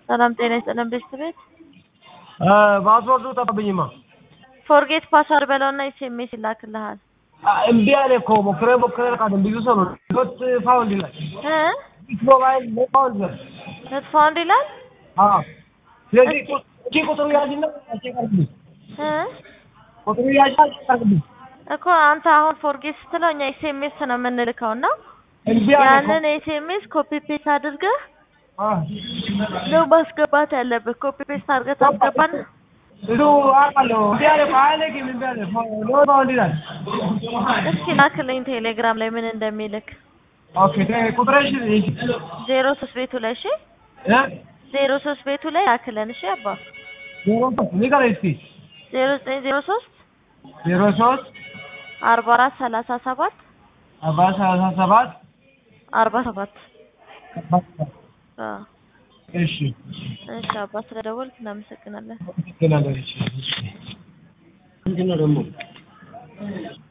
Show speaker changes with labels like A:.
A: ሰላም ጤና ይስጥልን ቤተሰቤት
B: ፓስወርዱ ጠፋብኝማ።
A: ፎርጌት ፓስዋርድ በለውና ኤስኤምኤስ ይላክልሃል
B: እምቢ አለ እኮ ሞክሬ ሞክሬ ቃል ብዙ ሰው ነው ዶት ፋውንድ ይላል
A: እ
B: ሞባይል ፋውንድ ይላል።
A: ኖት ፋውንድ ይላል
B: አዎ ስለዚህ እቺ ቁጥሩ ያዥና አስቀርብኝ
A: እ
B: ቁጥሩ ያዥና አስቀርብኝ
A: እኮ አንተ አሁን ፎርጌት ስትለው እኛ ኤስኤምኤስ ነው የምንልከው እና
B: እምቢ አለ እኮ
A: ያንን ኤስኤምኤስ ኮፒ ፔስት አድርገህ
B: አ
A: ነው ማስገባት ያለብህ። ኮፒ ፔስት አድርገህ ታስገባና
B: እሱ አውቃለሁ እምቢ አለ እኮ አያለቅም እምቢ አለ ኖ ፋውንድ ይላል።
A: እስኪ ላክልኝ ቴሌግራም ላይ ምን እንደሚልክ
B: ኦኬ ቁጥርሽ እሺ
A: ዜሮ ሶስት ቤቱ ላይ እሺ
B: እ
A: ዜሮ ሶስት ቤቱ ላይ ላክልን እሺ አባ
B: ዜሮ ሶስት ንገረኝ እስኪ
A: ዜሮ ዘጠኝ ዜሮ ሶስት
B: ዜሮ ሶስት
A: አርባ አራት ሰላሳ ሰባት
B: አርባ ሰላሳ ሰባት
A: አርባ ሰባት አዎ
B: እሺ
A: እሺ አባ ስለደወልክ እናመሰግናለን።
B: አመሰግናለሁ። እሺ ምንድን ነው ደግሞ